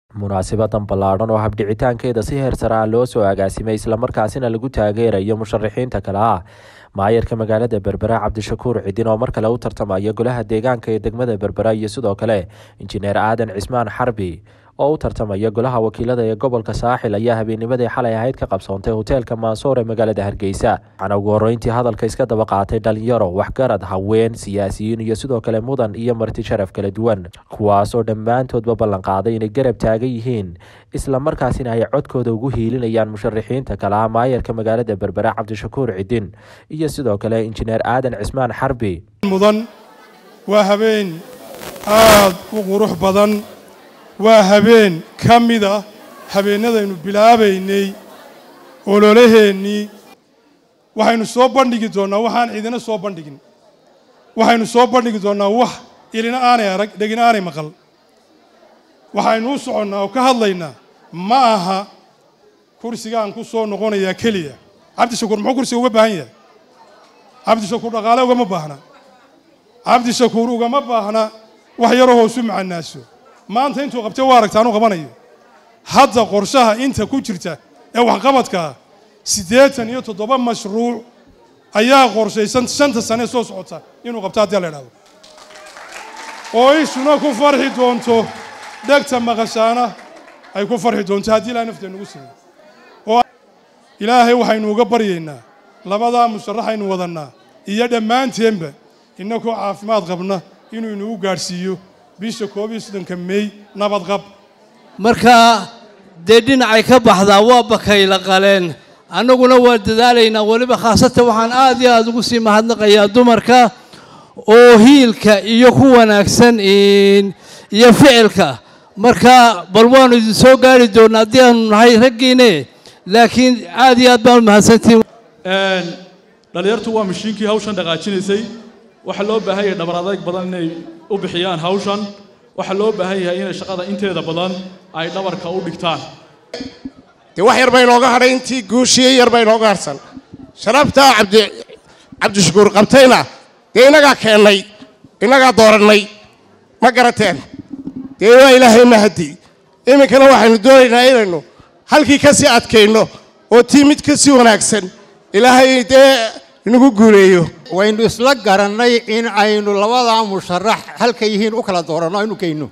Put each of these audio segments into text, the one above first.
munaasibadan ballaadhan oo habdhicitaankeeda si heer sare ah loo soo agaasimay islamarkaasina lagu taageerayo musharaxiinta kale ah maayarka magaalada berbera cabdishakuur cidin oo mar kale u tartamaya golaha deegaanka ee degmada berbera iyo sidoo kale injineer aadan cismaan xarbi oo u tartamaya golaha wakiilada ee gobolka saaxil ayaa habeennimadii xalay ahayd ka qabsoontay hoteelka maansoor ee magaalada hargeysa waxaana ugu horreyntii hadalka iska daba qaatay dhalinyaro waxgarad haween siyaasiyiin iyo sidoo kale mudan iyo marti sharaf kala duwan kuwaas oo dhammaantoodba ballan qaaday inay garab taagan yihiin islamarkaasina ay codkooda ugu hiilinayaan musharaxiinta kale ah maayarka magaalada berbera cabdishakuur cidin iyo sidoo kale injineer aadan cismaan xarbi mudan waa habeen aad u qurux badan waa habeen ka mid ah habeennadaynu bilaabaynay ololaheennii waxaynu soo bandhigi doonnaa waxaan cidina soo bandhigin waxaynu soo bandhigi doonnaa wax ilina aanay arag dhegina aanay maqal waxaynu u soconnaa oo ka hadlaynaa ma aha kursigaan ku soo noqonayaa keliya cabdishakuur muxuu kursiga uga baahan yahay cabdishakuur dhaqaale ugama baahna cabdishakuur ugama baahna wax yaroo hoosu macanaaso maanta intuu qabtay waa aragta anu qabanayo hadda qorshaha inta ku jirta ee waxqabadkaa siddeetan iyo toddoba mashruuc ayaa qorshaysan shanta sane soo socota inuu qabto haddii la idhahdo oo ishuna ku farxi doonto dhegta maqashaana ay ku farxi doonto haddii ilaa nafteena ugu simeyo oo ilaahay waxaynu uga baryaynaa labadaa musharaxaynu wadannaa iyo dhammaanteenba innakoo caafimaad qabna inuu inagu gaadhsiiyo bisha koob iyo soddonka mey nabadqab marka dee dhinacay ka baxdaa waa bakayla qaleen annaguna waa dadaalaynaa weliba khaasatan waxaan aad iyo aada ugu sii mahadnaqayaa dumarka oo hiilka iyo ku wanaagsan iyo ficilka marka bal waanu idin soo gaari doonnaa haddii aanu nahay raggiine laakiin aad iyo aad baan u mahadsantihin dhallinyartu waa mashiinkii hawshan dhaqaajinaysay waxaa loo baahan yahay dhabar adayg badan inay u bixiyaan hawshan waxaa loo baahan yahay inay shaqada inteeda badan ay dhabarka u dhigtaan dee wax yar baa inooga hadhay intii guushiye yar baa inooga harsan sharaftaa cabdi cabdishakuur qabtayna dee innagaa keennay innagaa doorannay ma garateen dee waa ilaahay mahadi iminkana waxaynu doonaynaa inaynu halkii ka sii adkayno oo tii mid ka sii wanaagsan ilaahay dee inagu guuleeyo waynu isla garannay in aynu labadaa musharax halka yihiin u kala dooranno aynu geyno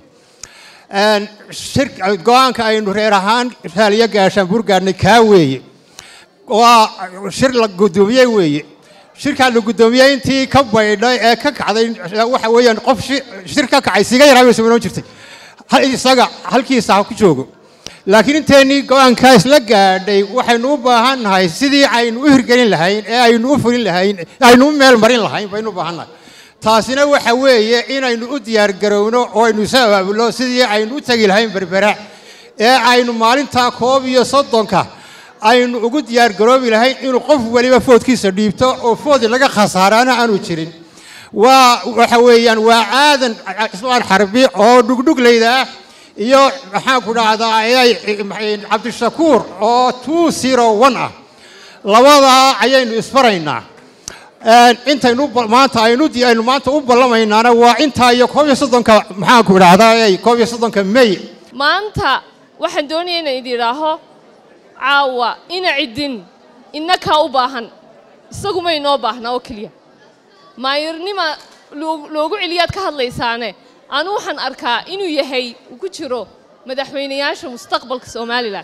go-aanka aynu reer ahaan raaliyo gaashaan burgaadhnay kaa weeye waa shir la guddoomiyey weeye shirkaa la guddoomiyey intii ka baydhay ee ka kacday waxa weeyaan qof shir ka kacay siga yaraabaysa inoo jirtay isaga halkiisa ha ku joogo laakiin inteennii go-aankaa isla gaadhay waxaynu u baahan nahay sidii aynu u hirgelin lahayn ee aynu u fulin lahayn aynu u meel marin lahayn baynu u baahan nahay taasina waxa weeye inaynu u diyaargarowno oo aynu isu abaabulno sidii aynu u tegi lahayn berbera ee aynu maalintaa koob iyo soddonka aynu ugu diyaargaroobi lahayn inuu qof weliba foodkiisa dhiibto oo foodi laga khasaaraana aanu jirin waa waxa weeyaan waa aadan cismaan xarbi oo dhugdhuglayda ah iyo maxaan ku dhahdaa cabdishakuur oo two zero one ah labadaa ayaynu isfaraynaa intaynu maanta aynu aynu maanta u ballamaynaana waa intaa iyo koob iyo soddonka maxaan ku idhahdaa koob iyo soddonka may maanta waxaan doonaya inaan idin idhaaho caawa ina ciddin innakaa u baahan isaguma inoo baahna oo keliya maayirnima loogu celiyaad ka hadlaysaane anu waxaan arkaa inuu yahay uu ku jiro madaxweynayaasha mustaqbalka somalilan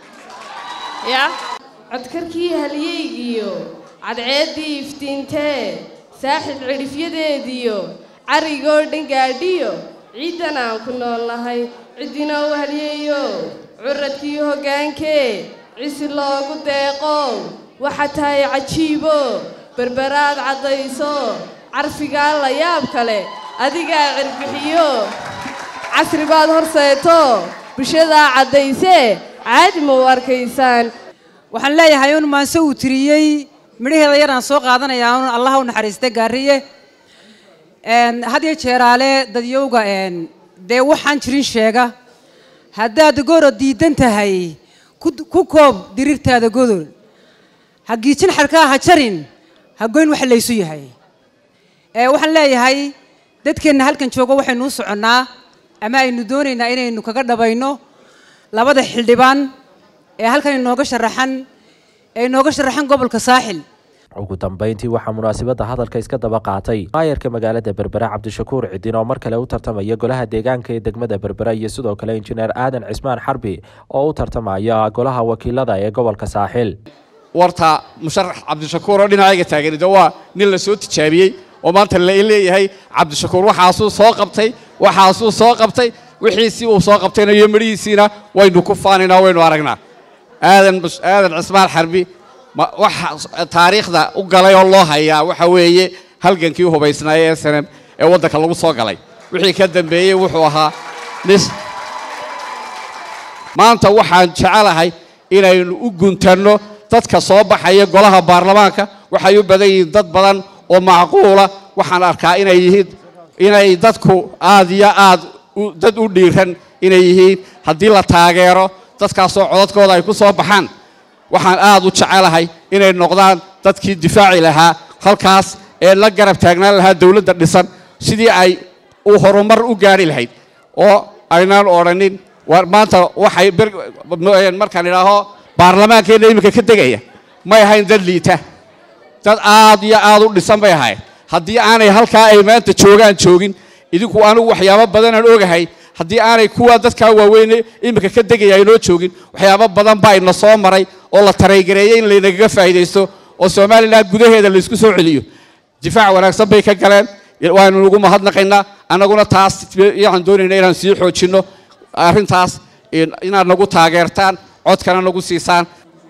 ya codkarkii halyeygiyo cadceeddii iftiintee saaxib cidhifyadeediyo carrigoo dhan gaadhiyo ciiddan aan ku nool nahay ciddina u halyeeyo curadkii hoggaankee cisi loogu deeqo waxa tahay cajiibo berberaad caddayso carfigaa la yaab kale adigaa cirbixiyo casri baad horseeto bulshadaa caddaysee caadi ma u arkaysaan waxaan leeyahay un maanse uu tiriyey midhaheeda yaraan soo qaadanayaa un allaha u naxariista gaariye hadiyo jeeraale dadyowga dee waxaan jirin sheega haddaad goro diidan tahay ku koob diriirtaada godol ha giijin xarkaa ha jarin ha goyn wax laysu yahay waxaan leeyahay dadkeenna halkan joogo waxaynu u soconnaa ama aynu doonaynaa inaynu kaga dhabayno labada xildhibaan ee halkan inooga sharaxan ee inooga sharaxan gobolka saaxil ugu dambeyntii waxaa munaasabadda hadalka iska daba qaatay maayarka magaalada berbera cabdishakuur cidin oo mar kale u tartamaya golaha deegaanka ee degmada berbera iyo sidoo kale injineer aadan cismaan xarbi oo u tartamaya golaha wakiilada ee gobolka saaxil warta musharax cabdishakuur oo dhinacayga taagan de waa nin la soo tijaabiyey oo maanta la leeyahay cabdishakuur waxaasuu soo qabtay waxaasuu soo qabtay wixiisii uu soo qabtayna iyo midhihiisiina waynu ku faanaynaa waynu aragnaa aadan aadan cismaan xarbi waxa taariikhda u galay oo loo hayaa waxa weeye halgankii hubaysnaaya ee sanam ee waddanka lagu soo galay wixii ka dambeeyey wuxuu ahaa nis maanta waxaan jecelahay inaynu u guntanno dadka soo baxaya golaha baarlamaanka waxay u badan yihiin dad badan oo macquula waxaan arkaa inay yihiin inay dadku aad iyo aad dad u dhiiran inay yihiin haddii la taageero dadkaasoo codadkooda ay ku soo baxaan waxaan aad u jecelahay inay noqdaan dadkii difaaci lahaa halkaas ee la garab taagnaan lahaa dowladda dhisan sidii ay u horumar u gaari lahayd oo aynaan odhanin maanta waxay markaan idhaaho baarlamaankeenna iminka ka degaya may ahayn dad liita dad aad iyo aad u dhisan bay ahayd haddii aanay halkaa ay maanta joogaan joogin idinku anigu waxyaabo badanaan ogahay haddii aanay kuwa dadkaa waaweyne iminka ka degaya aynoo joogin waxyaabo badan baa ina soo maray oo la taraygareeyey in laynagaga faa'iidaysto oo somalilan gudaheeda laysku soo celiyo difaac wanaagsan bay ka galeen waanu ugu mahadnaqaynaa annaguna taas waxaan doonayna inaan sii xoojinno arrintaas inaad nagu taageertaan codkana nagu siisaan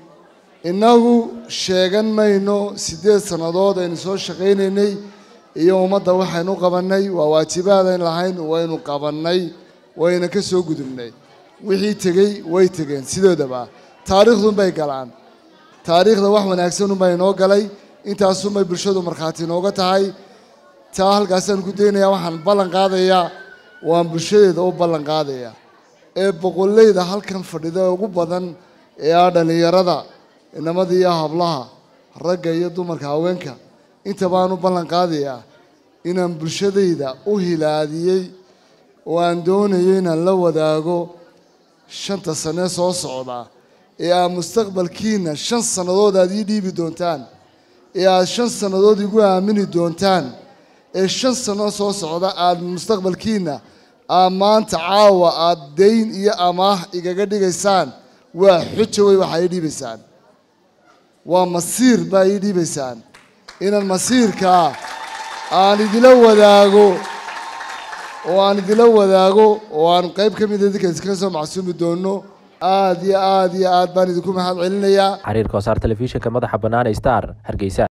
innagu sheegan mayno siddeed sannadood aynu soo shaqaynaynay iyo ummadda waxaynu qabannay waa waajibaadayn lahayn waynu qabannay wayna ka soo gudubnay wixii tegey way tegeen sidoodaba taariikhdunbay galaan taariikhda wax wanaagsanunbaa inoo galay intaasunbay bulshadu markhaati inooga tahay taa halkaasaan ku daynayaa waxaan ballan qaadayaa waan bulshadeeda u ballan qaadayaa ee boqollayda halkan fadhida ee ugu badan ee ah dhallinyarada inamada iyo hablaha ragga iyo dumarka haweenka inta baan u ballan qaadayaa inaan bulshadayda u hilaadiyey oo aan doonayo inaan la wadaago shanta sane soo socda ee aad mustaqbalkiina shan sannadood aad ii dhiibi doontaan ee aad shan sannadood igu aamini doontaan ee shan sanno soo socda aad mustaqbalkiina aad maanta caawa aad dayn iyo amaah igaga dhigaysaan waa xujo wey waxaa ii dhiibaysaan waa masiir baa ii dhiibaysaan inaan masiirkaa aan idila wadaago oo aan idila wadaago oo aan qayb ka mida idinka iskaga soo macsuumi doono aad iyo aad iyo aad baan idinku mahad celinayaa xiriirka wasaar telefishinka madaxa bannaan ee star hargeysa